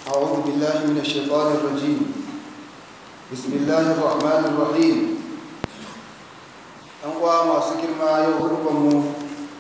أعوذ بالله من الشيطان الرجيم بسم الله الرحمن الرحيم ɗan uwa masu girma yau mu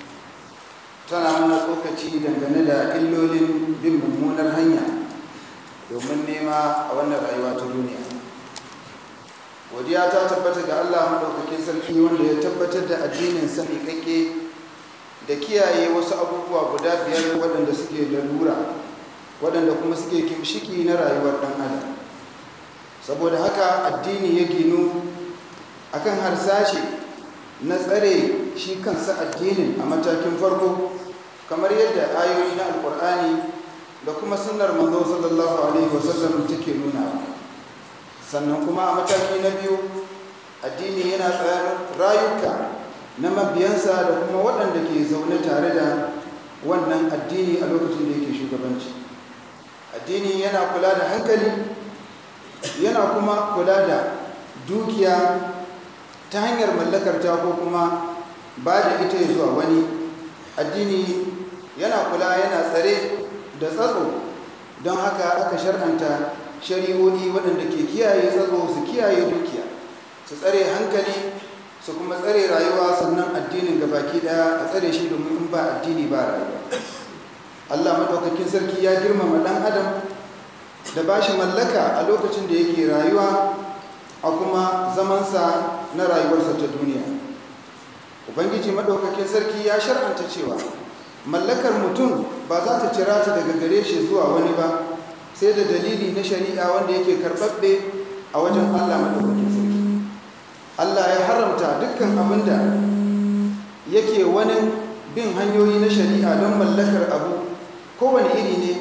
tana mana tsokaci dangane da illolin bin mummunar hanya domin nema a wannan rayuwa ta duniya godiya ta tabbata ga allah maɗaukakin sarki wanda ya tabbatar da addinin sani kake da kiyaye wasu abubuwa guda biyar waɗanda suke lalura waɗanda kuma suke kimshiki na rayuwar ɗan adam saboda haka addini ya ginu akan harsashe na tsare shi kansa addinin a matakin farko kamar yadda ayoyi na alkur'ani da kuma sunnar manzo sallallahu alaihi wasallam take nuna sannan kuma a mataki na biyu addini yana tsayar rayuka na mabiyansa da kuma waɗanda ke zaune tare da wannan addini a lokacin da yake shugabanci addini yana kula da hankali yana kuma kula da dukiya ta hanyar mallakar ta ko kuma ba da ita zuwa wani addini yana kula yana tsare da tsatso don haka aka shar'anta shari'o'i waɗanda ke kiyaye tsatso su kiyaye dukiya su tsare hankali su kuma tsare rayuwa sannan addinin baki daya a tsare shi domin in ba addini ba rayuwa allah maɗaukakin sarki ya girmama ɗan adam da ba shi mallaka a lokacin da yake rayuwa a kuma zamansa na rayuwarsa ta duniya ubangiji maɗaukakin sarki ya shar'anta cewa mallakar mutum ba za ta cira ta daga gare shi zuwa wani ba sai da dalili na shari'a wanda yake karɓaɓɓe a wajen allah maɗaukakin sarki allah ya haramta dukkan abin da yake wani bin hanyoyi na shari'a don mallakar abu kowane iri ne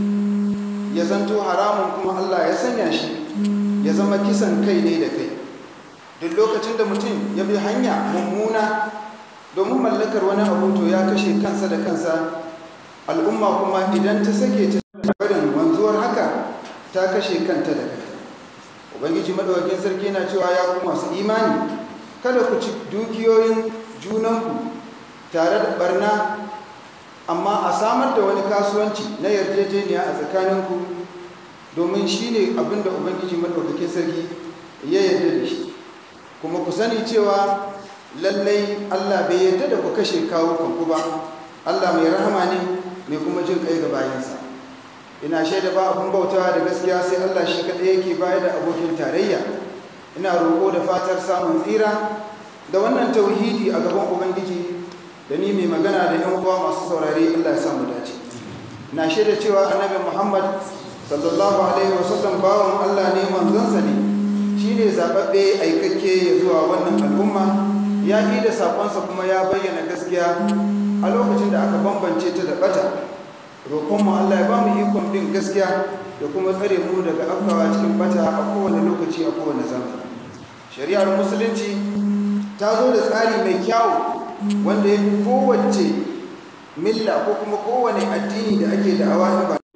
ya zanto haramun kuma allah ya sanya shi ya zama kisan kai ne da kai duk lokacin da mutum ya bi hanya mummuna domin mallakar wani abu to ya kashe kansa da kansa al'umma kuma idan ta sake ta barin wanzuwar haka ta kashe kanta da kanta ubangiji madawakin sarki na cewa ya ku masu imani kada ku ci dukiyoyin junanku tare da barna amma a samar da wani kasuwanci na yarjejeniya a tsakaninku domin shi ne abinda ubangiji maɗaukakin sarki ya yarda da shi kuma ku sani cewa lallai allah bai yarda da ku kashe kawo kanku ba allah mai rahama ne mai kuma jin kai ga bayansa ina shaida ba abin bautawa da gaskiya sai allah shi kaɗai yake bayar da abokin tarayya ina roƙo da fatar samun tsira da wannan tauhidi a gaban ubangiji da ni mai magana da yan uwa masu saurare allah ya samu dace na shaida cewa annabi muhammad sallallahu alaihi wasallam bawan Allah ne manzonsa ne shi ne zaɓaɓɓe aikakke ya zuwa wannan al'umma ya yi da saƙonsa kuma ya bayyana gaskiya a lokacin da aka bambance ta da ɓata roƙonmu Allah ya ba mu ikon bin gaskiya da kuma tsare mu daga afkawa cikin ɓata a kowane lokaci a kowane zamani shari'ar musulunci ta zo da tsari mai kyawu wanda ya fi kowace milla ko kuma kowane addini da ake da'awa ba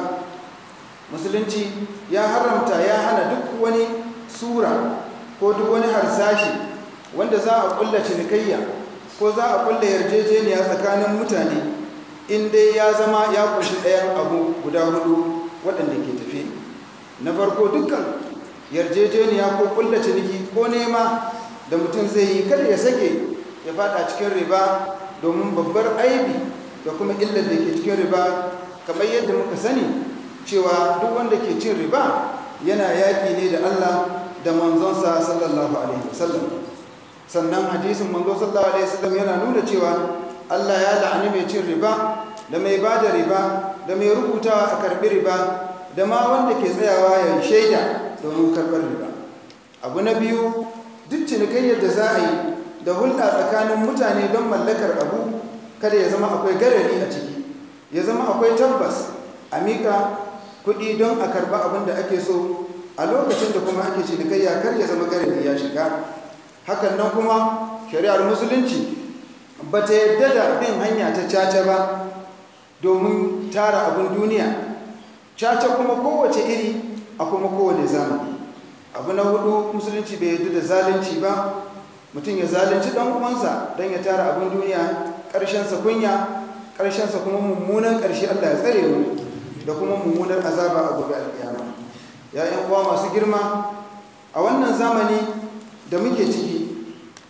musulunci ya haramta ya hana duk wani sura ko duk wani harsashi wanda za a kulla cinikayya ko za a kulla yarjejeniya tsakanin mutane in dai ya zama ya kunshi ɗayan abu guda hudu waɗanda ke tafi na farko dukkan yarjejeniya ko kulla ciniki ko nema da mutum zai yi kada ya sake ya fada cikin riba domin babbar aibi da kuma illar da ke cikin riba kamar yadda muka sani cewa duk wanda ke cin riba yana yaƙi ne da Allah da manzonsa sallallahu alaihi wasallam sannan hadisin manzo sallallahu alaihi wasallam yana nuna cewa Allah ya la'ani mai cin riba da mai ba da riba da mai rubutawa a karbi riba da ma wanda ke tsayawa ya shaida domin karɓar riba abu na biyu duk cinikayyar da za a yi da hulɗa tsakanin mutane don mallakar abu kada ya zama akwai garari a ciki ya zama akwai tabbas a mika kuɗi don a karɓa abin da ake so a lokacin da kuma ake cinikayya kar ya zama garari ya shiga hakan nan kuma shari'ar musulunci ba ta yadda da bin hanya ta caca ba domin tara abin duniya caca kuma kowace iri a kuma kowane zamani abu na hudu musulunci bai yadda da zalunci ba mutum ya zalunci ɗan uwansa don ya tara abin duniya ƙarshensa kunya ƙarshensa kuma mummunan ƙarshe allah ya tsare mu da kuma mummunar azaba a gobe alkiyama ya yan uwa masu girma a wannan zamani da muke ciki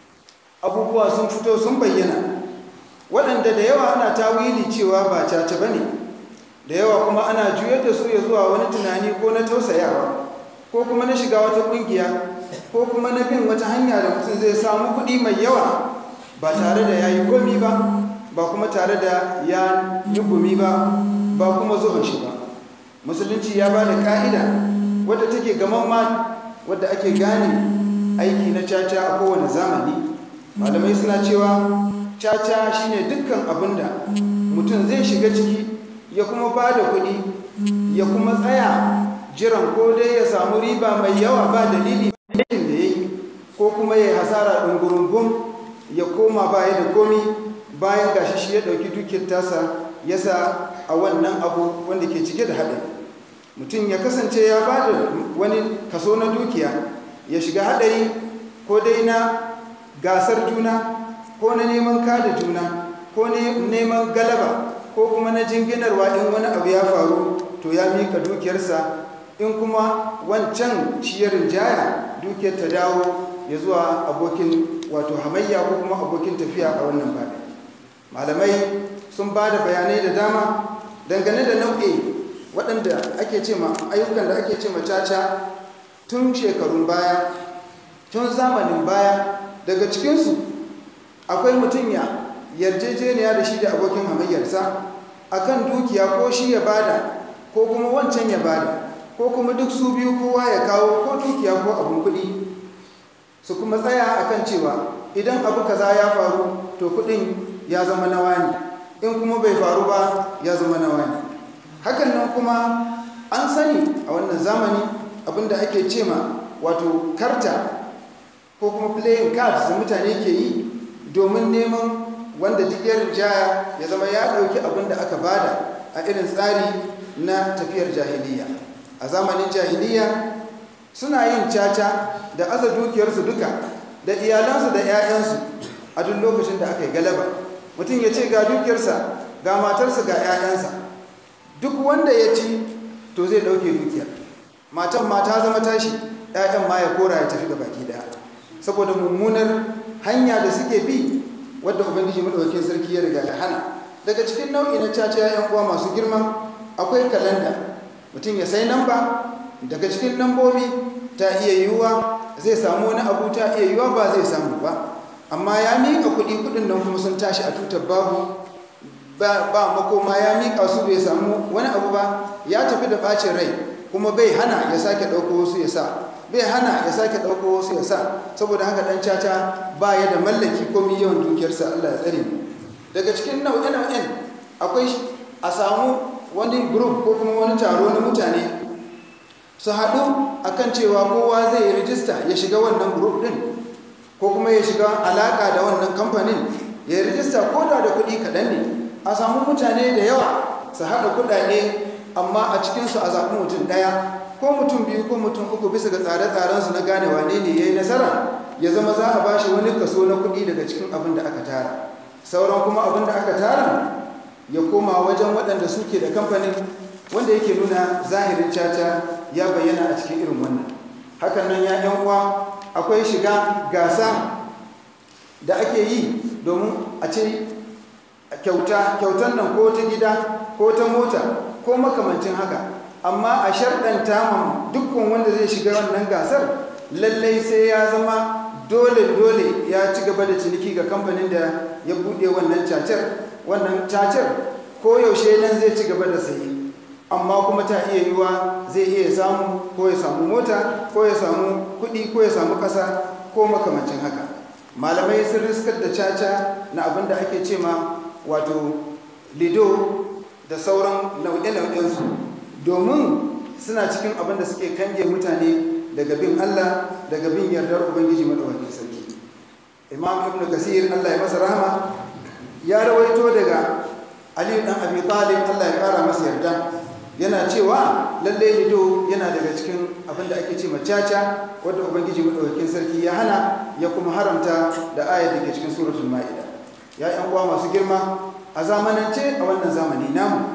abubuwa sun fito sun bayyana waɗanda da yawa ana tawili cewa ba caca ba ne da yawa kuma ana juyar da su ya zuwa wani tunani ko na tausayawa ko kuma na shiga wata ƙungiya ko kuma na bin wata hanya da mutum zai samu kuɗi mai yawa ba tare da ya yi komi ba ba kuma tare da ya yi gumi ba ba kuma zuwan shi ba musulunci ya ba da ka'ida wadda take gaman ma wadda ake gane aiki na caca a kowane zamani malamai suna cewa caca shine dukkan abin da mutum zai shiga ciki ya kuma ba da kuɗi ya kuma tsaya jiran ko dai ya samu riba mai yawa ba dalili aikin da ya yi ko kuma ya yi hasara ɗungurungun ya koma baya da komi bayan gashi shi ya ɗauki dukiyar tasa ya sa a wannan abu wanda ke cike da haɗari mutum ya kasance ya ba da wani kaso na dukiya ya shiga haɗari ko dai na gasar juna ko na neman kada juna ko neman galaba ko kuma na jinginarwa in wani abu ya faru to ya mika dukiyarsa in kuma wancan ciyarin jaya dukiyar ta dawo ya zuwa abokin wato hamayya ko kuma abokin tafiya a wannan baɗi malamai sun ba da bayanai da dama dangane da nau'i waɗanda ake ce ma ayyukan da ake ce ma caca tun shekarun baya tun zamanin baya daga cikinsu akwai mutum ya yarjejeniya da shi da abokin hamayyarsa akan dukiya ko shi ya bada ko kuma wancan ya bada ko kuma duk su biyu kowa ya kawo ko dukiya ko abin kuɗi su kuma tsaya akan cewa idan abu kaza ya faru to kuɗin ya zama na wani in kuma bai faru ba ya zama na wani hakan nan kuma an sani a wannan zamani abinda ake ce ma wato karta ko kuma playing cards da mutane ke yi domin neman wanda duk ya rinjaya ya zama ya ɗauki abin da aka bada a irin tsari na tafiyar jahiliya a zamanin jahiliya suna yin caca da aza dukiyarsu duka da iyalansu da 'ya'yansu a duk lokacin da aka yi galaba mutum ya ce ga dukiyarsa ga matarsa ga 'ya'yansa duk wanda ya ci to zai ɗauke dukiyar matan ma ta zama tashi 'ya'yan ma ya kora ya tafi da baki daya saboda mummunar hanya da suke bi wadda ubangiji madaukakin sarki ya riga ya hana daga cikin nau'i na caca yan uwa masu girma akwai kalanda mutum ya sai namba daga cikin nambobi ta iya yiwuwa zai samu wani abu ta iya yiwuwa ba zai samu ba amma ya miƙa kuɗi kuɗin nan kuma sun tashi a tutar babu ba makoma ya miƙa su bai samu wani abu ba ya tafi da ɓacin rai kuma bai hana ya sake ɗauko wasu ya sa bai hana ya sake ɗauko wasu ya sa saboda haka ɗan caca ba ya da mallaki ko yawan dukiyarsa Allah ya tsare mu daga cikin nau'e-nau'en akwai a samu wani group ko kuma wani taro na mutane su haɗu akan cewa kowa zai yi rijista ya shiga wannan group ɗin ko kuma ya shiga alaƙa da wannan kamfanin ya yi rijista ko da da kuɗi kaɗan ne a samu mutane da yawa su haɗa kuɗaɗe amma a cikinsu a zaɓi mutum ɗaya ko mutum biyu ko mutum uku bisa ga tsare-tsarensu na gane wane ne ya yi nasara ya zama za a ba shi wani kaso na kuɗi daga cikin abin da aka tara sauran kuma abin da aka tara ya koma wajen waɗanda suke da kamfanin wanda yake nuna zahirin caca ya bayyana a cikin irin wannan hakan nan ya yan uwa akwai shiga gasa da ake yi domin a ce kyauta kyautan nan ko ta gida ko ta mota ko makamancin haka amma a sharɗanta ma dukkan wanda zai shiga wannan gasar lallai sai ya zama dole dole ya ci gaba da ciniki ga kamfanin da ya buɗe wannan cacar wannan cacar ko yaushe nan zai ci gaba da sayi amma kuma ta iya yiwa zai iya samu ko ya samu mota ko ya samu kuɗi ko ya samu ƙasa ko makamancin haka malamai sun riskar da caca na abin da ake ce ma wato lido da sauran nau'e-nau'ensu domin suna cikin abin da suke kange mutane daga bin Allah daga bin yardar Ubangiji madawakin sarki Imam Ibn Kasir Allah ya masa rahama ya rawaito daga Ali dan Abi Talib Allah ya kara masa yarda yana cewa lalle lido yana daga cikin abin da ake ce macaca wadda Ubangiji madawakin sarki ya hana ya kuma haramta da ayar da ke cikin suratul Ma'ida ya yan uwa masu girma a zamanance a wannan zamani namu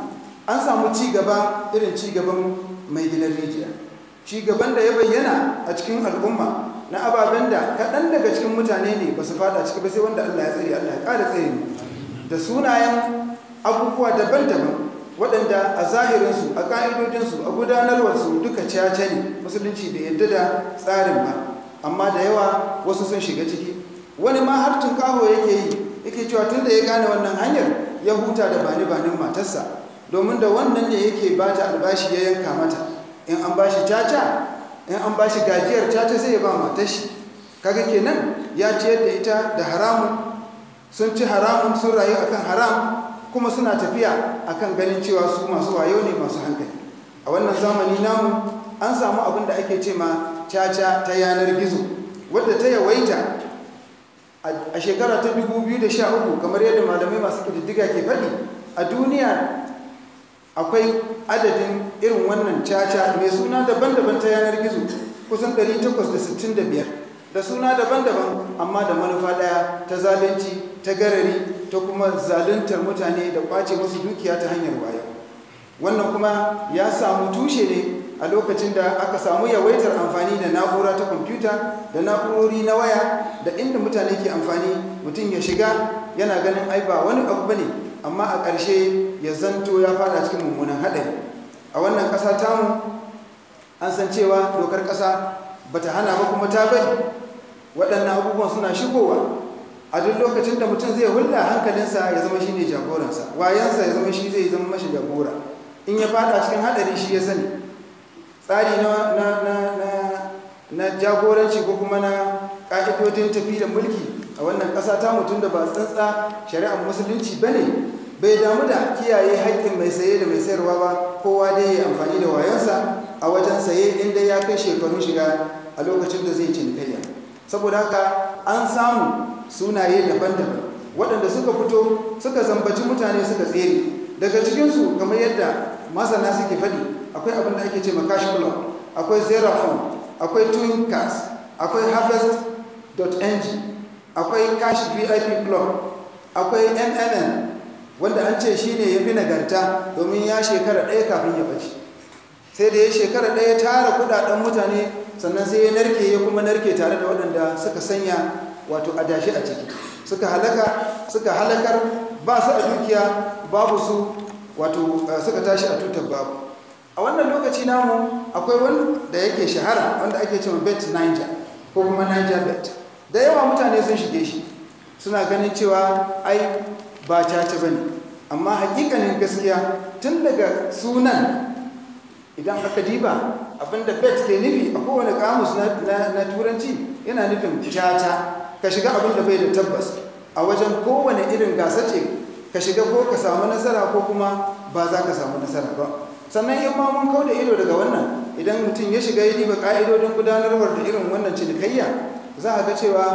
an samu ci gaba irin ci gaban mai gidan rijiya ci gaban da ya bayyana a cikin al'umma na ababen da kaɗan daga cikin mutane ne ba su fada ciki ba sai wanda Allah ya tsare Allah ya ƙara tsare mu da sunayen abubuwa daban-daban waɗanda a zahirinsu a ƙa'idodinsu a gudanarwarsu duka caca ne musulunci bai yadda da tsarin ba amma da yawa wasu sun shiga ciki wani ma har tunƙaho yake yi yake cewa tun da ya gane wannan hanyar ya huta da bani banin matarsa domin da wannan ne yake ba ta albashi ya yanka mata in an bashi caca in an bashi gajiyar caca sai ya ba matar shi kaga kenan ya ciyar da ita da haramun sun ci haramun sun rayu akan haram kuma suna tafiya akan ganin cewa su masu wayo ne masu hankali a wannan zamani namu an samu abin da ake ce ma caca ta yanar gizo wadda ta yawaita a shekara ta 2013 kamar yadda malamai masu ƙididdiga ke faɗi a duniya akwai adadin irin wannan caca mai suna daban-daban ta yanar gizo kusan 865 da suna daban-daban amma da manufa ɗaya ta zalunci ta garari ta kuma zaluntar mutane da ƙwace musu dukiya ta hanyar wayo wannan kuma ya samu tushe ne a lokacin da aka samu yawaitar amfani da na'ura ta kwamfuta da na'urori na waya da inda mutane ke amfani mutum ya shiga yana ganin ai ba wani abu bane amma a ƙarshe ya zanto ya fada cikin mummunan haɗari a wannan ƙasa tamu an san cewa dokar ƙasa bata hana ba kuma ta bari waɗannan abubuwan suna shigowa a duk lokacin da mutum zai hulɗa hankalinsa ya zama shi ne jagoransa wayansa ya zama shi zai zama mashi jagora in ya fada cikin haɗari shi ya sani tsari na jagoranci ko kuma na ƙa'idodin tafi da mulki a wannan ƙasa ta mutum da ba tsantsa shari'ar musulunci ba ne bai damu da kiyaye haƙƙin mai saye da mai sayarwa ba kowa dai ya amfani da wayonsa a wajen saye inda ya kai shekarun shiga a lokacin da zai cinikayya saboda haka an samu sunaye daban-daban waɗanda suka fito suka zambaci mutane suka tsere daga cikinsu kamar yadda masana suke faɗi akwai abin da ake ce ma cash club akwai zerafon akwai twin cars akwai harvest.ng akwai cash vip club akwai mnn wanda an ce shi ne ya fi nagarta domin ya shekara ɗaya kafin ya ɓace sai da ya shekara ɗaya tara kudaden mutane sannan sai ya narke ya kuma narke tare da waɗanda suka sanya wato adashi a ciki suka halaka suka halakar ba su a dukiya babu su wato suka tashi a tutar babu a wannan lokaci namu akwai wanda yake shahara wanda ake cewa bet niger ko kuma niger bet da yawa mutane sun shige shi suna ganin cewa ai ba caca ba ne amma hakikanin gaskiya tun daga sunan idan aka diba abinda bet ke nufi a kowane kamus na turanci yana nufin caca ka shiga abinda bai da tabbas a wajen kowane irin gasa ce ka shiga ko ka samu nasara ko kuma ba za ka samu nasara ba sannan in ma mun kauda ido daga wannan idan mutum ya shiga ya diba ka'idodin gudanarwar da irin wannan cinikayya za a ga cewa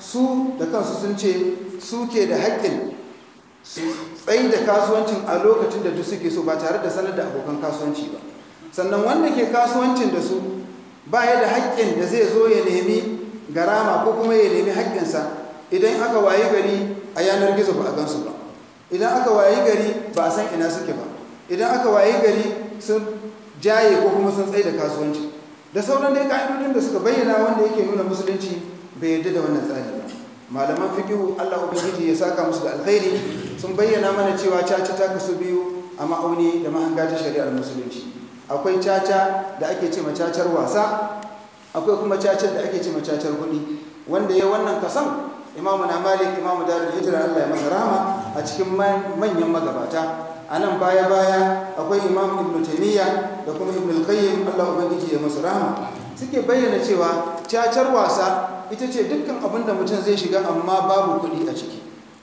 su da kansu sun ce su ke da haƙƙin su tsayi da kasuwancin a lokacin da duk suke so ba tare da sanar da abokan kasuwanci ba sannan wanda ke kasuwancin da su ba ya da haƙƙin da zai zo ya nemi garama ko kuma ya nemi haƙƙinsa idan aka wayi gari a yanar gizo ba a gansu ba idan aka wayi gari ba a san ina suke ba idan aka wayi gari sun jaye ko kuma sun tsaye da kasuwanci da sauran dai ka'idodin da suka bayyana wanda yake nuna musulunci bai yarda da wannan tsari ba malaman fikihu Allah ubangiji ya saka musu da alkhairi sun bayyana mana cewa caca ta kasu biyu a ma'auni da mahanga ta shari'ar musulunci akwai caca da ake ce cacar wasa akwai kuma cacar da ake ce cacar kuɗi wanda ya wannan kasan imamu na malik imamu darul hijira Allah ya masa rahama a cikin manyan magabata a nan baya baya akwai imam ibn taymiya da kuma ibn al-qayyim Allah ubangiji ya masa rahama suke bayyana cewa cacar wasa ita ce dukkan abin da mutum zai shiga amma babu kuɗi a ciki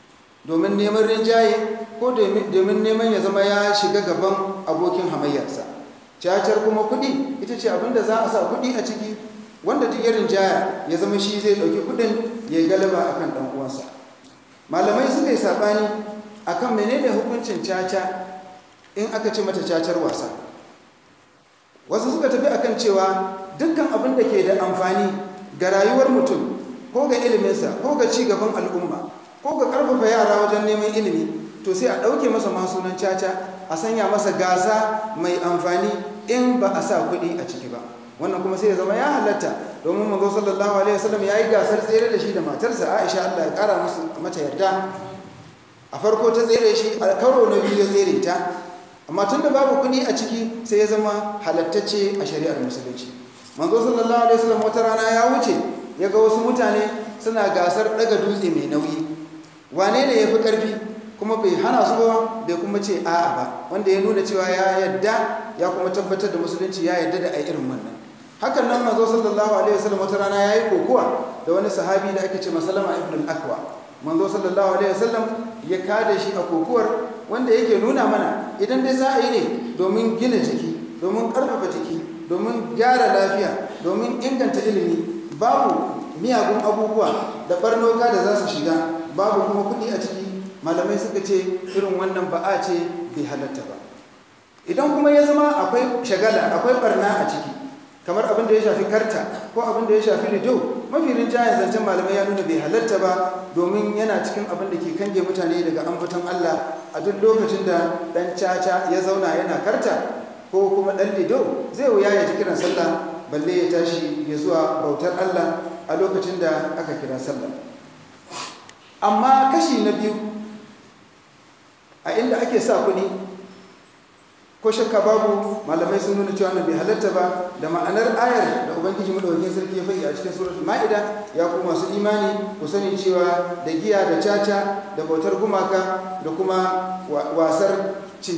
domin neman rinjaye ko domin neman ya zama ya shiga gaban abokin hamayyarsa cacar kuma kuɗi ita ce abin da za a sa kuɗi a ciki wanda duk irin jaya ya zama shi zai ɗauki kuɗin ya yi galaba a kan ɗan uwansa malamai suka yi saɓani a kan menene hukuncin caca in aka ce mata cacar wasa wasu suka tafi akan cewa dukkan abin da ke da amfani ga rayuwar mutum ko ga iliminsa ko ga cigaban al'umma ko ga ƙarfafa yara wajen neman ilimi to sai a ɗauke masa ma sunan caca a sanya masa gasa mai amfani in ba a sa kuɗi a ciki ba wannan kuma sai ya zama ya halatta domin manzo sallallahu alaihi wasallam ya yi gasar tsere da shi da matarsa Aisha Allah ya kara musu mata yarda a farko ta tsere shi a karo na biyu ya tsere ta amma tun da babu kuɗi a ciki sai ya zama halattacce a shari'ar musulunci manzo sallallahu alaihi wasallam wata rana ya wuce ya ga wasu mutane suna gasar daga dutse mai nauyi wane ne ya fi ƙarfi kuma bai hana su ba bai kuma ce a'a ba wanda ya nuna cewa ya yadda ya kuma tabbatar da musulunci ya yadda da a irin wannan hakan nan manzo sallallahu alaihi wasallam wata rana ya yi kokuwa da wani sahabi da ake ce masalama ibn al-akwa manzo sallallahu alaihi wasallam ya kada shi a kokuwar wanda yake nuna mana idan dai za a yi ne domin gina jiki domin ƙarfafa jiki domin gyara lafiya domin inganta ilimi babu miyagun abubuwa da barnoka da za su shiga babu kuma kuɗi a ciki malamai suka ce irin wannan ba a ce bai halatta ba idan kuma ya zama akwai shagala akwai barna a ciki kamar abin da ya shafi karta ko abin da ya shafi lido mafi rinjayen zancen malamai ya nuna bai halarta ba domin yana cikin abin da ke kange mutane daga ambaton Allah a duk lokacin da dan caca ya zauna yana karta ko kuma dan lido zai wuya ya ji kiran sallah balle ya tashi ya zuwa bautar Allah a lokacin da aka kira sallah amma kashi na biyu a inda ake sa kuɗi ko shakka babu malamai sun nuna cewa bai halatta ba da ma'anar ayar da ubangiji madaukakin sarki ya faɗi a cikin suratul ma'ida ya ku masu imani ku sani cewa da giya da caca da bautar gumaka da kuma wasar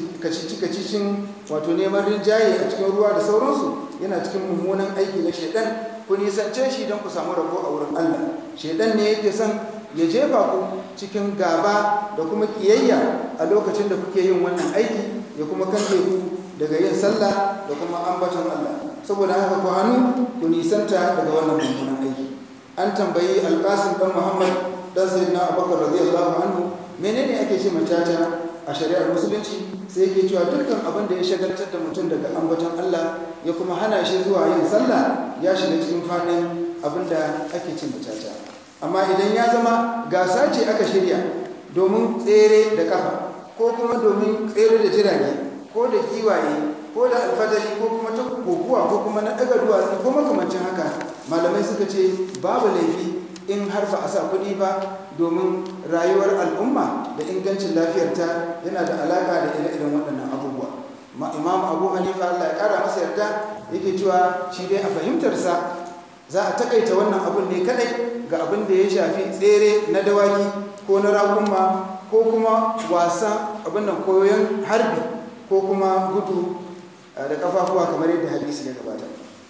kacicin wato neman rinjaye a cikin ruwa da sauransu yana cikin mummunan aiki na shaidan ku nisance shi don ku samu rabo a wurin Allah shaidan ne yake son ya jefa ku cikin gaba da kuma kiyayya a lokacin da kuke yin wannan aiki ya kuma kanke ku daga yin sallah da kuma ambaton Allah saboda haka ku hannu ku nisanta daga wannan mummunan aiki an tambayi alƙasim dan muhammad dan sayyidina abubakar radiyallahu anhu menene ake ce macaca a shari'ar musulunci sai yake cewa dukkan abin da ya shagaltar da mutum daga ambaton Allah ya kuma hana shi zuwa yin sallah ya shiga cikin fadin abin da ake ce macaca amma idan ya zama gasa ce aka shirya domin tsere da kafa ko kuma domin tsere da jirage ko da kiwaye ko da alfadari ko kuma ta kokuwa ko kuma na daga duwatsu ko makamancin haka malamai suka ce babu laifi in har ba a sa kuɗi ba domin rayuwar al'umma da ingancin lafiyarta yana da alaƙa da ire-iren waɗannan abubuwa imam abu hanifa allah ya ƙara masa yarda yake cewa shi dai a fahimtarsa za a takaita wannan abun ne kadai ga abin da ya shafi tsere na dawaki ko na rakunma ko kuma wasa abin nan koyon harbi ko kuma gudu da kafafuwa kamar yadda hadisi ya gabata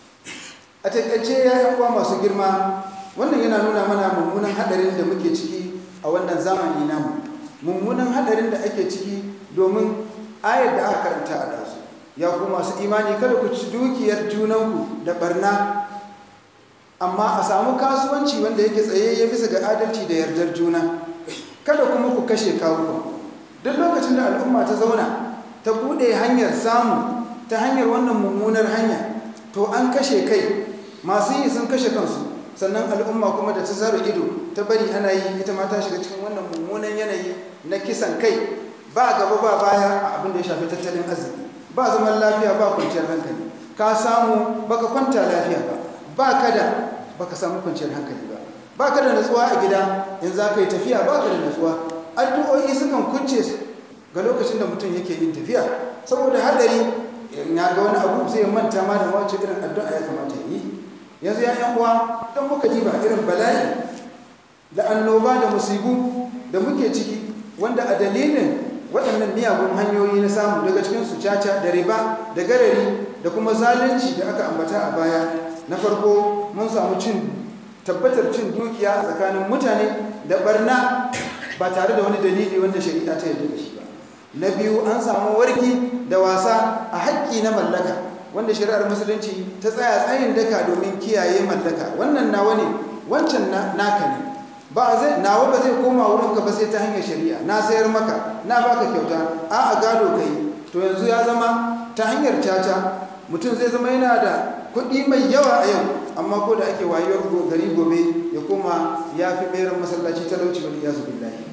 a takaice ya uwa masu girma wannan yana nuna mana mummunan hadarin da muke ciki a wannan zamani namu mummunan hadarin da ake ciki domin ayar da aka karanta a dasu ya ku masu imani kada ku ci dukiyar junanku da barna amma a samu kasuwanci wanda yake tsaye ya bisa ga adalci da yardar juna kada kuma ku kashe kawuka duk lokacin da al'umma ta zauna ta bude hanyar samu ta hanyar wannan mummunar hanya to an kashe kai masu yi sun kashe kansu sannan al'umma kuma da ta zara ido ta bari ana yi ita ma ta shiga cikin wannan mummunan yanayi na kisan kai ba gaba ba baya a abin da ya shafi tattalin arziki ba zaman lafiya ba kwanciyar hankali ka samu baka kwanta lafiya ba ba ka da baka samu kwanciyar hankali ba ba ka da natsuwa a gida in za ka yi tafiya ba ka da natsuwa addu'o'i sukan kunce su ga lokacin da mutum yake yin tafiya saboda hadari na ga wani abu zai manta ma da wace irin addu'a ya kamata yi yanzu ya yan uwa don muka ji ba irin bala'i da annoba da musibu da muke ciki wanda a dalilin waɗannan miyagun hanyoyi na samu daga cikin su caca da riba da garari da kuma zalunci da aka ambata a baya na farko mun samu cin tabbatar cin dukiya a tsakanin mutane da barna ba tare da wani dalili wanda shari'a ta yarda da shi ba na biyu an samu warki da wasa a haƙƙi na mallaka wanda shari'ar musulunci ta tsaya tsayin daka domin kiyaye mallaka wannan nawa ne wancan naka ne ba zai nawa ba zai koma wurin ka ba sai ta hanyar shari'a na sayar maka na baka kyauta a a gado kai to yanzu ya zama ta hanyar caca mutum zai zama yana da kuɗi mai yawa a yau amma ko da ake wayewar gari gobe ya koma ya fi ɓeran masallaci talauci wani ya zubi lahi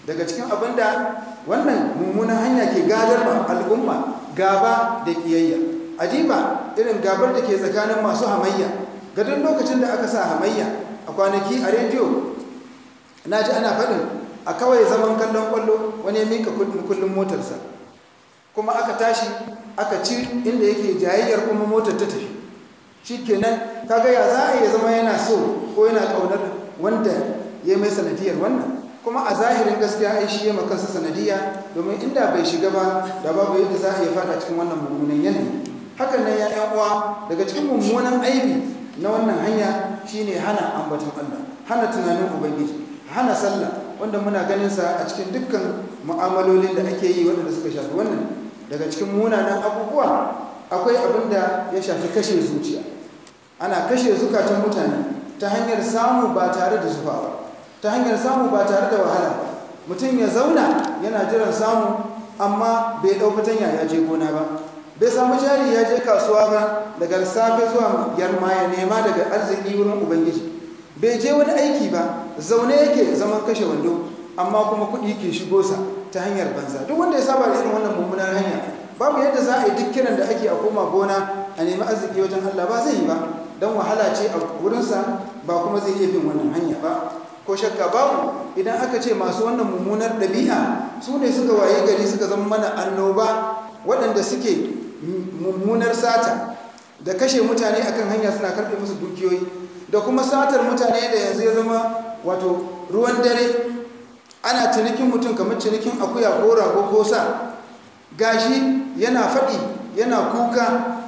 daga cikin abin da wannan mummunan hanya ke gadar ma al'umma gaba da kiyayya adiba irin gabar da ke tsakanin masu hamayya ga duk lokacin da aka sa hamayya a kwanaki a rediyo na ji ana faɗin a kawai zaman kallon kwallo wani ya mika kullum motarsa kuma aka tashi aka ci inda yake jayayyar kuma motar ta tafi shi kenan kaga ya za a iya zama yana so ko yana ƙaunar wanda ya mai sanadiyar wannan kuma a zahirin gaskiya ai shi ya makansa sanadiyya domin inda bai shiga ba da babu yadda za a iya fada cikin wannan mummunan yanayi hakan nan ya yan uwa daga cikin mummunan aibi na wannan hanya shine hana ambaton Allah hana tunanin ubangiji hana sallah wanda muna ganin sa a cikin dukkan mu'amalolin da ake yi waɗanda suka shafi wannan daga cikin munanan abubuwa akwai abin da ya shafi kashe zuciya ana kashe zukatan mutane ta hanyar samu ba tare da zufa ba ta hanyar samu ba tare da wahala ba mutum ya zauna yana jiran samu amma bai ɗau fatanya ya je gona ba bai samu jari ya je kasuwa ba daga safe zuwa yarma ya nema daga arziki wurin ubangiji bai je wani aiki ba zaune yake zaman kashe wando amma kuma kuɗi ke shigo sa ta hanyar banza duk wanda ya saba da irin wannan mummunar hanya babu yadda za a yi duk kiran da ake a koma gona a nemi arziki wajen Allah ba zai yi ba don wahala ce a wurinsa ba kuma zai iya bin wannan hanya ba ko shakka babu idan aka ce masu wannan mummunar ɗabi'a su ne suka waye gari suka zama mana annoba waɗanda suke mummunar sata da kashe mutane akan hanya suna karɓe musu dukiyoyi da kuma satar mutane da yanzu ya zama wato ruwan dare ana cinikin mutum kamar cinikin akuya ko rago ko sa gashi yana faɗi yana kuka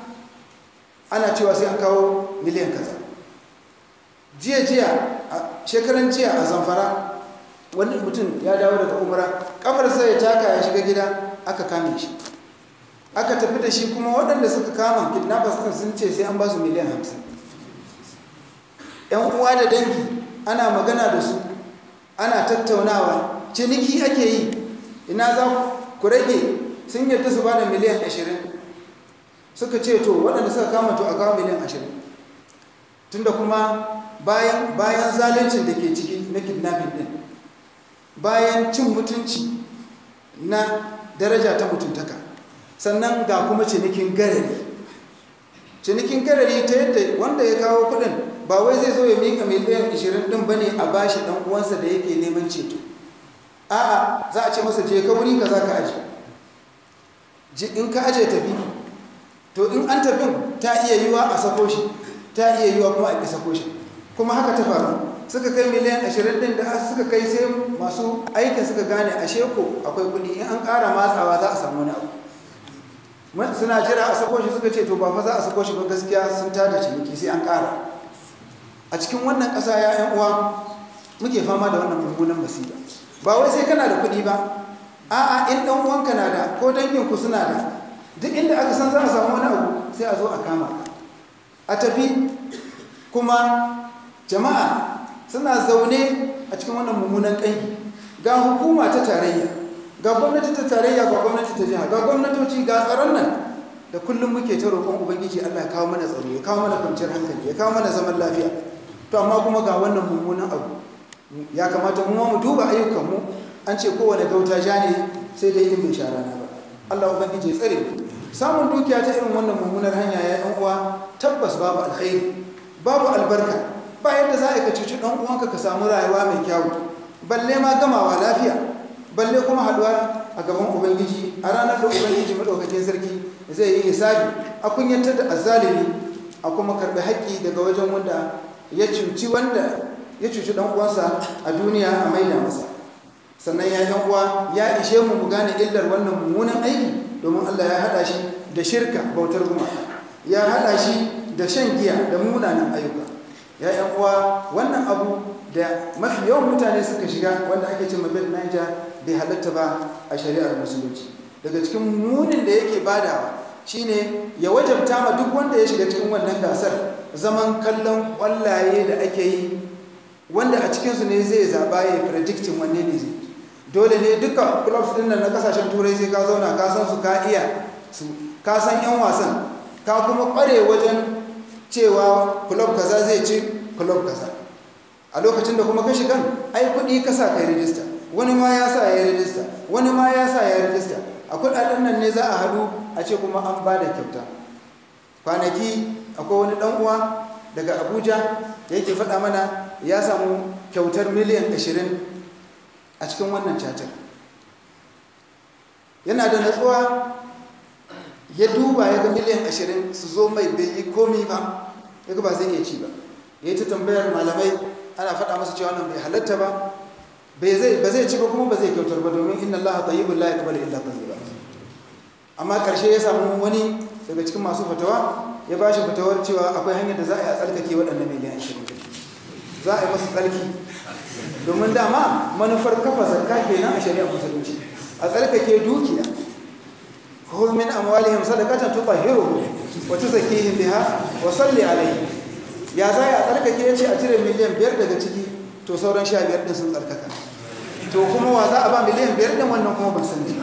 ana cewa sai an kawo miliyan kaza jiya jiya shekaran jiya a zamfara wani mutum ya dawo daga umara kafar sai ya taka ya shiga gida aka kame shi aka tafi da shi kuma waɗanda suka kama kidnappers ɗin sun ce sai an ba su miliyan hamsin yan uwa da dangi ana magana da su ana tattaunawa ciniki ake yi ina za ku rage sun yadda su ba da miliyan ashirin suka ce to waɗanda suka kama to a kawo miliyan ashirin tunda kuma bayan bayan zaluncin da ke ciki na kidnapping din bayan cin mutunci na daraja ta mutuntaka sannan ga kuma cinikin garari cinikin garari ta yadda wanda ya kawo kudin ba wai zai zo ya mika miliyan 20 din bane a bashi dan uwansa da yake neman ceto a'a za a ce masa je ka wuri kaza ka aje in ka aje tafi to in an tafin ta iya yiwa a sako shi ta iya yiwa kuma a ƙi sako shi kuma haka ta faru suka kai miliyan ashirin din da suka kai sai masu aikin suka gane a sheko akwai kuɗi in an ƙara matsawa za a samu wani abu suna jira a sako shi suka ce to ba fa za a sako shi ba gaskiya sun tada ciniki sai an ƙara a cikin wannan ƙasa ya yan uwa muke fama da wannan mummunan masifa ba wai sai kana da kuɗi ba a'a in ɗan uwanka na da ko danginku suna da duk inda aka san za a samu wani abu sai a zo a kama a tafi kuma jama'a suna zaune a cikin wannan mummunan ƙangi ga hukuma ta tarayya ga gwamnati ta tarayya ga gwamnati ta jiha ga gwamnatoci ga tsaron nan da kullum muke ta roƙon ubangiji Allah ya kawo mana tsaro ya kawo mana kwanciyar hankali ya kawo mana zaman lafiya to amma kuma ga wannan mummunan abu ya kamata mu mu duba ayyukanmu an ce kowane gauta ja ne sai dai in bai sha rana ba Allah ubangiji ya tsare mu samun dukiya ta irin wannan mummunar hanya ya yan uwa tabbas babu alkhairi babu albarka ba yadda za a ka cuci ɗan uwanka ka samu rayuwa mai kyawu balle ma gamawa lafiya balle kuma haɗuwa a gaban ubangiji a ranar da ubangiji maɗaukakin sarki zai yi hisabi a kunyantar da azzalimi a kuma karɓi haƙƙi daga wajen wanda ya cuci wanda ya cuci ɗan uwansa a duniya a maida masa sannan ya yan uwa ya ishe mu mu gane illar wannan mummunan aiki domin Allah ya haɗa shi da shirka bautar gumaka ya haɗa shi da shan giya da munanan ayyuka ya yan uwa wannan abu da mafi yawan mutane suka shiga wanda ake ce mabel niger bai halatta ba a shari'ar musulunci daga cikin munin da yake badawa shine ya wajabta ma duk wanda ya shiga cikin wannan gasar zaman kallon kwallaye da ake yi wanda a cikinsu ne zai zaba ya predicting wanne ne zai dole ne duka clubs din nan na kasashen turai sai ka zauna ka san su ka iya su ka san yan wasan ka kuma kware wajen cewa club kaza zai ci club kaza a lokacin da kuma ka shigan ai kuɗi ka sa kai rijista wani ma ya sa ya rijista wani ma ya sa ya rijista a kudaden nan ne za a haɗu a ce kuma an ba da kyauta kwanaki akwai wani ɗan uwa daga abuja da yake faɗa mana ya samu kyautar miliyan 20 a cikin wannan cacar yana da natsuwa ya duba ya ga miliyan 20 su zo mai bai yi komi ba ya ga ba zai iya ci ba ya yi ta tambayar malamai ana faɗa masa cewa wannan bai halatta ba ba zai ci ba kuma ba zai kyautar ba domin inna allaha tayyibun la yaqbalu illa tayyiba amma karshe ya samu wani daga cikin masu fatawa ya ba shi fatawar cewa akwai hanyar da za a yi a tsarkake waɗannan miliyan 20 za a yi masu tsarki domin dama manufar kafa zakka kenan a shari'ar musulunci a tsarkake dukiya khudh min amwalihim sadaqatan tutahhiruhum wa tuzakkihim biha wa salli alayhi ya za a tsarkake yace a cire miliyan 5 daga ciki to sauran 15 din sun tsarkaka to kuma wa za a ba miliyan 5 din wannan kuma ban sani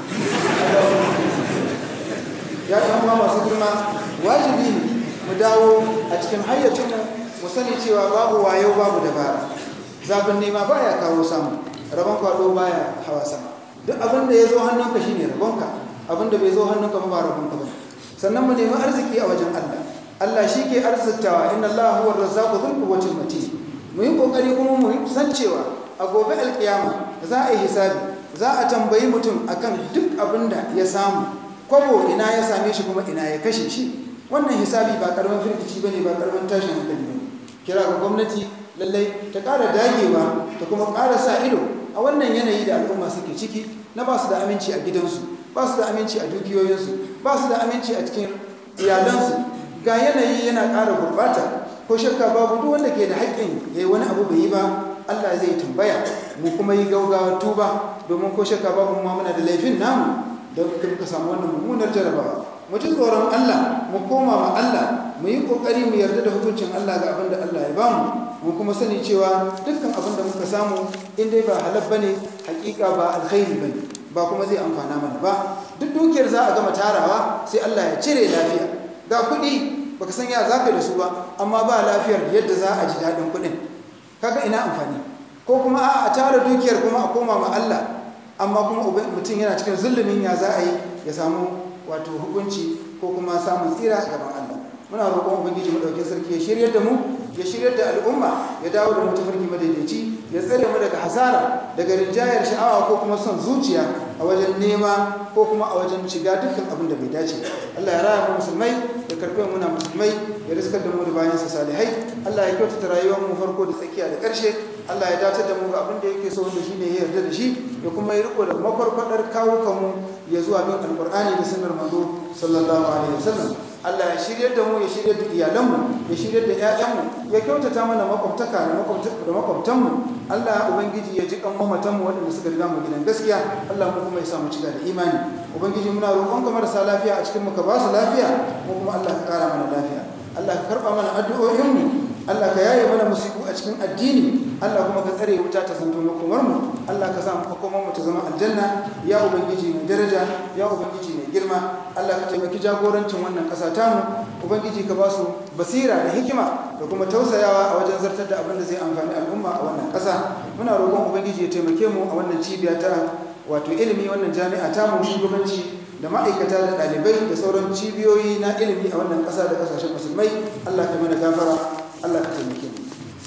ya ɗan uwa masu girma wajibi ne mu dawo a cikin hayyacinmu mu sani cewa babu wayo babu dabara zafin nema baya kawo samu rabon kwado baya hawa sama duk abin da ya zo hannunka shine rabonka abin da bai zo hannunka ba rabonka ba sannan mu nemi arziki a wajen Allah Allah shi ke arziktawa inna Allah huwa razzaqu dhul quwwati matin mu yi kokari kuma mu san cewa a gobe alkiyama za a yi hisabi za a tambayi mutum akan duk abin da ya samu kwabo ina ya same shi kuma ina ya kashe shi wannan hisabi ba karamin firgici bane ba karamin tashin hankali bane kira ga gwamnati lallai ta ƙara dagewa ta kuma ƙara sa ido a wannan yanayi da al'umma suke ciki na ba su da aminci a gidansu ba su da aminci a dukiyoyinsu ba su da aminci a cikin iyalansu ga yanayi yana ƙara gurɓata ko shakka babu duk wanda ke da haƙƙin ya yi wani abu bai yi ba Allah zai tambaya mu kuma yi gaugawa tuba domin ko shakka babu mu muna da laifin namu don muka samu wannan mummunar jarabawa mu ji tsoron Allah mu koma ma Allah mu yi kokari mu yarda da hukuncin Allah ga abin da Allah ya bamu mu kuma sani cewa dukkan abin da muka samu in dai ba halal bane hakika ba alkhairi bane ba kuma zai amfana mana ba duk dukiyar za a gama tarawa sai Allah ya cire lafiya ga kuɗi baka san ya zaka da su ba amma ba lafiyar yadda za a ji daɗin kuɗin kaga ina amfani ko kuma a tara dukiyar kuma a koma ma Allah amma kuma mutum yana cikin zulumin ya za a yi ya samu wato hukunci ko kuma samun tsira a gaban Allah muna roƙon ubangiji madaukakin sarki ya shiryar da mu ya shiryar da al'umma ya dawo da mu tafarki madaidaici ya tsare mu daga hasara daga rinjayar sha'awa ko kuma son zuciya a wajen nema ko kuma a wajen shiga dukkan abin da bai dace Allah ya raya mu musulmai ya karɓe mu na musulmai ya riskar da mu da bayan sa salihai Allah ya kyautata rayuwar mu farko da tsakiya da ƙarshe Allah ya dace da mu ga abin da yake so wanda shine ya yarda da shi ya kuma yi riko da makwarkwadar kawukan mu ya zuwa bin alqur'ani da sunnar manzo sallallahu alaihi wasallam Allah ya shiryar da mu ya shiryar da iyalanmu ya shiryar da ƴaƴanmu ya kyautata mana makwabtaka da makwabtanmu Allah ubangiji ya ji kan mamatanmu waɗanda suka riga mu gidan gaskiya Allah mu kuma ya sa mu cika da imani ubangiji muna roƙon ka marasa lafiya a cikin mu ka ba su lafiya mu kuma Allah ka ƙara mana lafiya Allah ka karɓa mana addu'o'inmu Allah ka yaye mana musibu a cikin addini Allah kuma ka tsare wuta ta zanto makomar mu Allah ka sa mu makomar mu ta zama aljanna ya ubangiji mai daraja ya ubangiji mai girma Allah ka taimaki jagorancin wannan ƙasa tamu ubangiji ka ba su basira da hikima da kuma tausayawa a wajen zartar da abin da zai amfani al'umma a wannan ƙasa muna roƙon ubangiji ya taimake mu a wannan cibiya ta wato ilimi wannan jami'a tamu shugabanci da ma'aikata da ɗalibai da sauran cibiyoyi na ilimi a wannan ƙasa da ƙasashen musulmai Allah ka mana gafara الله كتمكين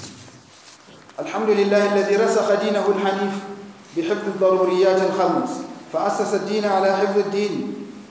الحمد لله الذي رسخ دينه الحنيف بحفظ الضروريات الخمس فأسس الدين على حفظ الدين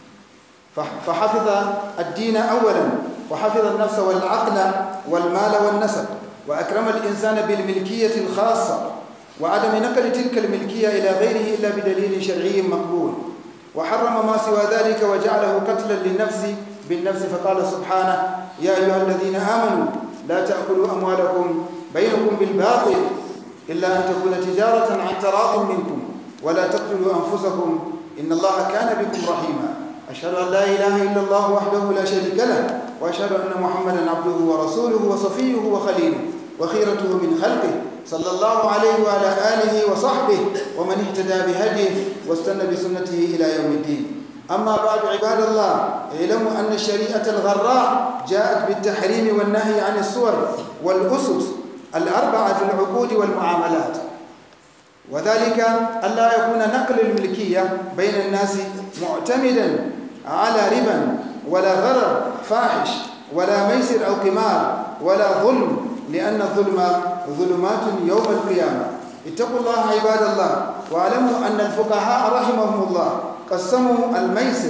فحفظ الدين أولا وحفظ النفس والعقل والمال والنسب وأكرم الإنسان بالملكية الخاصة وعدم نقل تلك الملكية إلى غيره إلا بدليل شرعي مقبول وحرم ما سوى ذلك وجعله قتلا للنفس بالنفس فقال سبحانه يا أيها الذين آمنوا لا تأكلوا أموالكم بينكم بالباطل إلا أن تكون تجارة عن تراض منكم ولا تقتلوا أنفسكم إن الله كان بكم رحيما أشهد أن لا إله إلا الله وحده لا شريك له وأشهد أن محمدا عبده ورسوله وصفيه وخليله وخيرته من خلقه صلى الله عليه وعلى آله وصحبه ومن اهتدى بهديه واستنى بسنته إلى يوم الدين أما بعد عباد الله اعلموا أن الشريعة الغراء جاءت بالتحريم والنهي عن الصور والأسس الأربعة في العقود والمعاملات وذلك ألا يكون نقل الملكية بين الناس معتمدا على ربا ولا غرر فاحش ولا ميسر أو قمار ولا ظلم لأن الظلم ظلمات يوم القيامة اتقوا الله عباد الله واعلموا أن الفقهاء رحمهم الله قسموا الميسر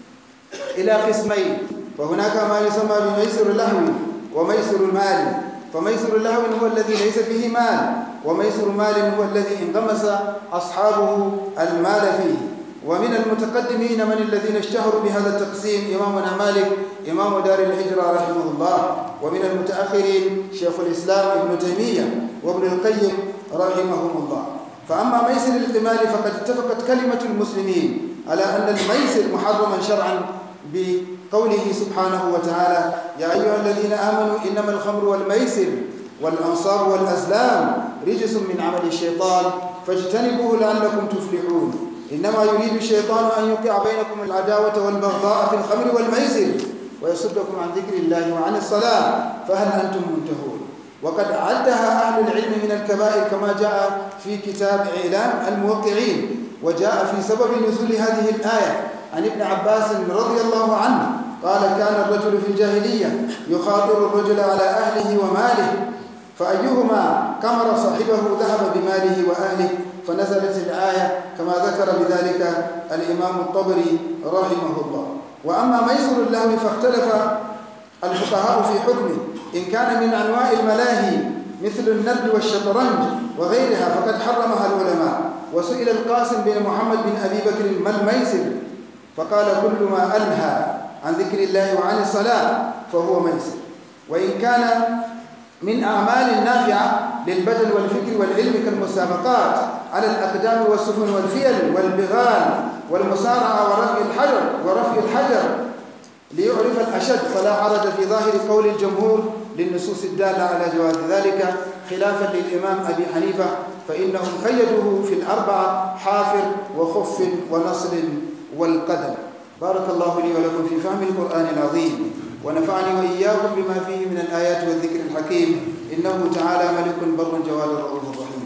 إلى قسمين فهناك ما يسمى بميسر اللهو وميسر المال فميسر اللهو هو الذي ليس فيه مال وميسر مال هو الذي انغمس أصحابه المال فيه ومن المتقدمين من الذين اشتهروا بهذا التقسيم إمامنا مالك إمام دار الهجرة رحمه الله ومن المتأخرين شيخ الإسلام ابن تيمية وابن القيم رحمهم الله فأما ميسر القمار فقد اتفقت كلمة المسلمين على أن الميسر محرما شرعا بقوله سبحانه وتعالى يا أيها الذين آمنوا إنما الخمر والميسر والأنصاب والأزلام رجس من عمل الشيطان فاجتنبوه لعلكم تفلحون إنما يريد الشيطان أن يوقع بينكم العداوة والبغضاء في الخمر والميسر ويصدكم عن ذكر الله وعن الصلاة فهل أنتم منتهون وقد عدها أهل العلم من الكبائر كما جاء في كتاب إعلام الموقعين وجاء في سبب نزول هذه الآية عن ابن عباس رضي الله عنه قال كان الرجل في الجاهلية يخاطر الرجل على أهله وماله فأيهما كمر صاحبه ذهب بماله وأهله فنزلت الآية كما ذكر بذلك الإمام الطبري رحمه الله وأما ميسر اللهو فاختلف الفقهاء في حكمه إن كان من أنواع الملاهي مثل النرد والشطرنج وغيرها فقد حرمها العلماء وسئل القاسم بن محمد بن أبي بكر ما الميسر فقال كل ما أنهى عن ذكر الله وعن الصلاة فهو ميسر وإن كان من أعمال نافعة للبدن والفكر والعلم كالمسابقات على الأقدام والسفن والفيل والبغال والمسارعة ورفع الحجر ورفع الحجر ليعرف الأشد فلا حرج في ظاهر قول الجمهور للنصوص الدالة على جواز ذلك خلافا للإمام أبي حنيفة فإنهم قيدوه في الأربعة حافر وخف ونصل والقدم بارك الله لي ولكم في فهم القرآن العظيم ونفعني وإياكم بما فيه من الآيات والذكر الحكيم إنه تعالى ملك بر جواد رؤوف رحيم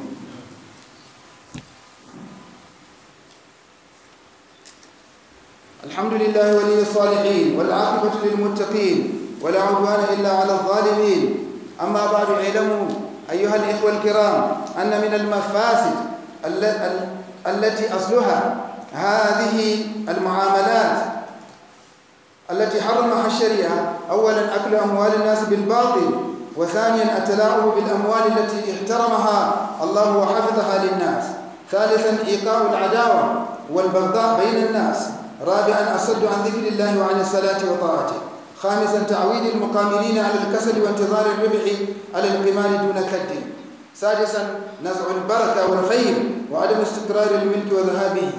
الحمد لله ولي الصالحين والعاقبة للمتقين ولا عدوان إلا على الظالمين أما بعد اعلموا أيها الإخوة الكرام أن من المفاسد التي أصلها هذه المعاملات التي حرمها الشريعة أولا أكل أموال الناس بالباطل وثانيا التلاعب بالأموال التي احترمها الله وحفظها للناس ثالثا إيقاع العداوة والبغضاء بين الناس رابعا الصد عن ذكر الله وعن الصلاة وطاعته خامسا تعويد المقامرين على الكسل وانتظار الربح على القمار دون كد سادسا نزع البركة والخير وعدم استقرار الملك وذهابه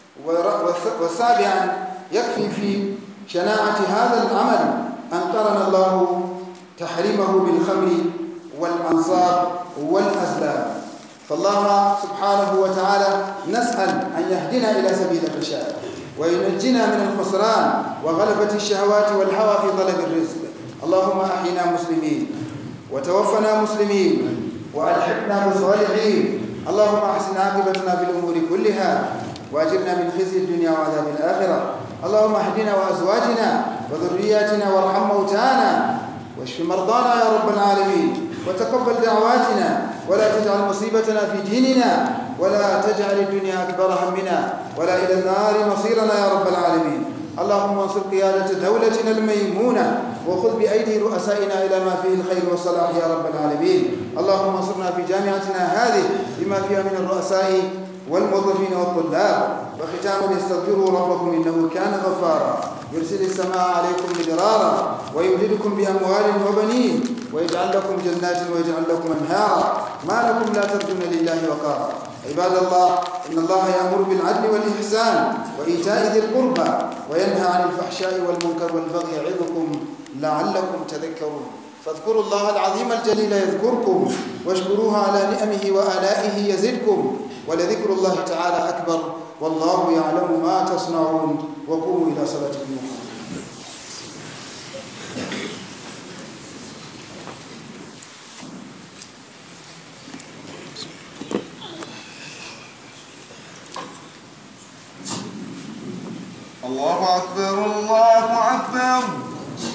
وسابعا يكفي في شناعة هذا العمل أن قرن الله تحريمه بالخمر والأنصاب والأزلام فالله سبحانه وتعالى نسأل أن يهدنا إلى سبيل الرشاد وينجنا من الخسران وغلبة الشهوات والهوى في طلب الرزق اللهم أحينا مسلمين وتوفنا مسلمين وألحقنا بالصالحين اللهم أحسن عاقبتنا في الأمور كلها وأجرنا من خزي الدنيا وعذاب الآخرة اللهم اهدنا وأزواجنا وذرياتنا وارحم موتانا واشف مرضانا يا رب العالمين وتقبل دعواتنا ولا تجعل مصيبتنا في ديننا ولا تجعل الدنيا أكبر همنا ولا إلى النار مصيرنا يا رب العالمين اللهم انصر قيادة دولتنا الميمونة وخذ بأيدي رؤسائنا إلى ما فيه الخير والصلاح يا رب العالمين اللهم انصرنا في جامعتنا هذه بما فيها من الرؤساء والموظفين والطلاب وختاما استغفروا ربكم انه كان غفارا يرسل السماء عليكم مدرارا ويمددكم باموال وبنين ويجعل لكم جنات ويجعل لكم انهارا ما لكم لا ترجون لله وقارا عباد الله ان الله يامر بالعدل والاحسان وايتاء ذي القربى وينهى عن الفحشاء والمنكر والبغي يعظكم لعلكم تذكرون فاذكروا الله العظيم الجليل يذكركم واشكروه على نعمه والائه يزدكم ولذكر الله تعالى أكبر والله يعلم ما تصنعون وقوموا إلى صلاتكم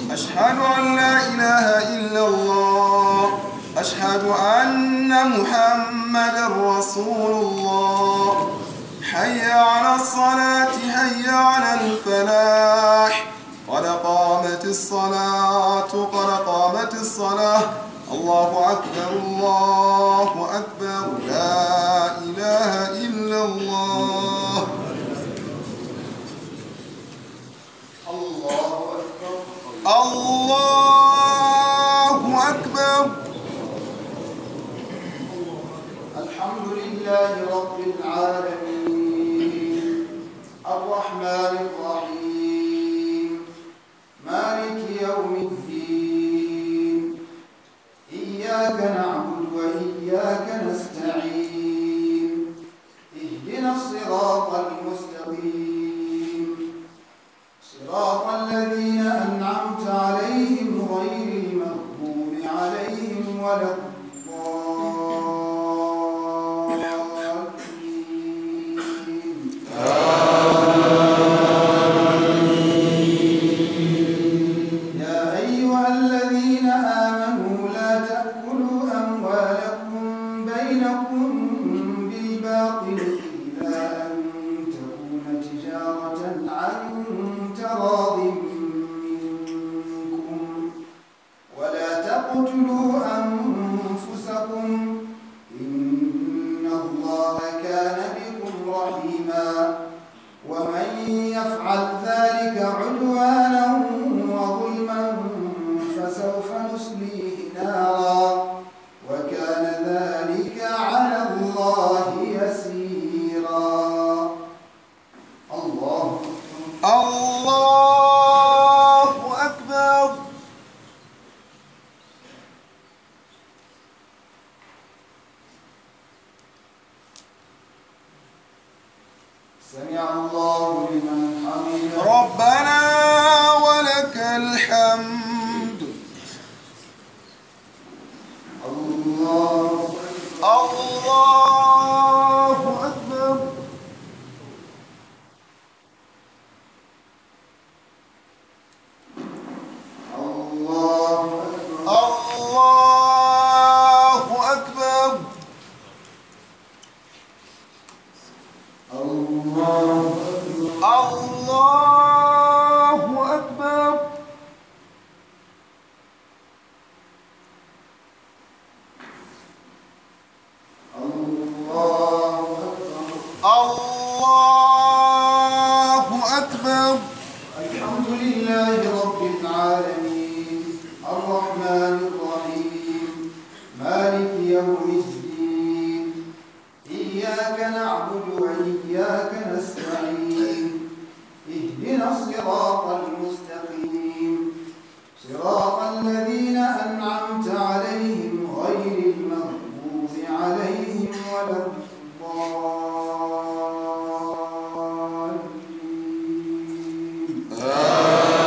أشهد أن لا إله إلا الله أشهد أن محمد رسول الله حي على الصلاة حي على الفلاح قد قامت الصلاة قد قامت الصلاة الله أكبر الله أكبر لا إله إلا الله الله أكبر الله أكبر الحمد لله رب العالمين الرحمن الرحيم مالك يوم الدين إياك نعبد وإياك نستعين اهدنا الصراط المستقيم صراط الذين أنعمت عليهم غير المغضوب عليهم ولا الضالين يا أيها الذين آمنوا لا تأكلوا أموالكم بينكم بالباطل إلا أن تكون تجارة عن تراض منكم ولا تقتلوا أنفسكم إن الله كان بكم رحيما ومن يفعل ذلك عدوانا وظلما فسوف نصليه نارا وكان ذلك على الله يسيرا الله أكبر الله أكبر سمع الله لمن حمده ربنا ولك الحمد الله الله أكبر الله أكبر الله أكبر الله أكبر الله أكبر الله أكبر الله أكبر الحمد لله رب العالمين الرحمن الرحيم مالك يوم الدين إياك نعبد وإياك نستعين اهدنا الصراط المستقيم صراط الذين أنعمت عليهم غير المغضوب عليهم ولا الضالين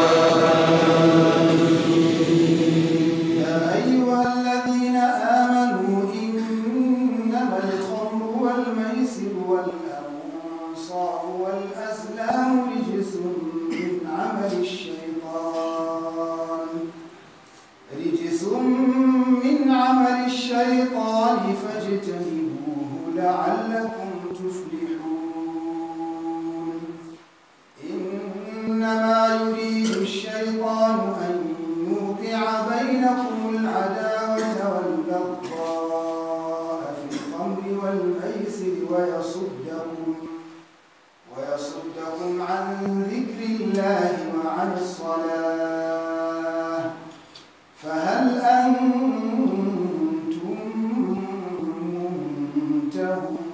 يا أيها الذين آمنوا إنما الخمر والميسر والأنصار والأزلام رجس من عمل الشيطان رجس من عمل الشيطان فاجتنبوه لعلكم تفلحون إنما يريد الشيطان أن يوقع بينكم العداوة والبغضاء في الخمر والميسر ويصدكم ويصدكم عن ذكر الله وعن الصلاة فهل أنتم منتهون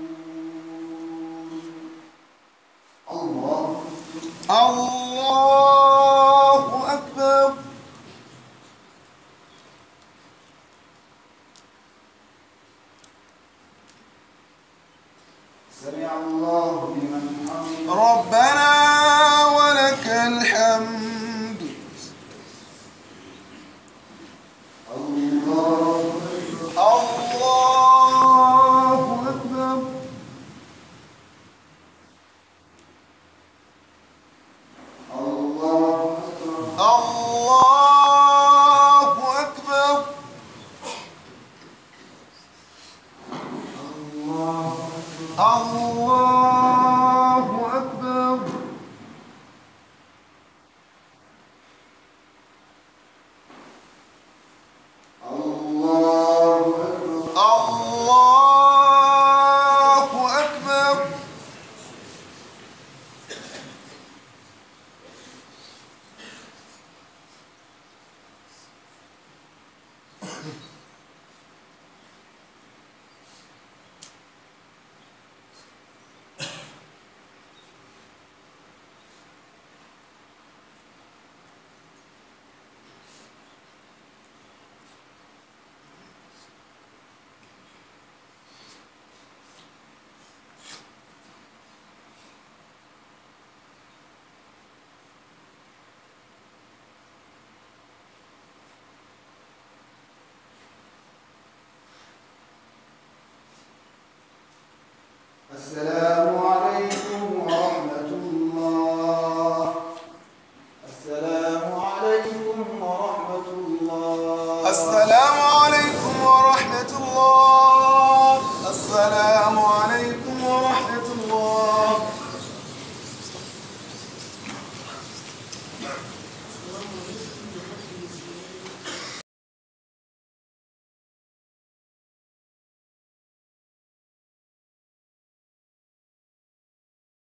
الله الله أكبر الله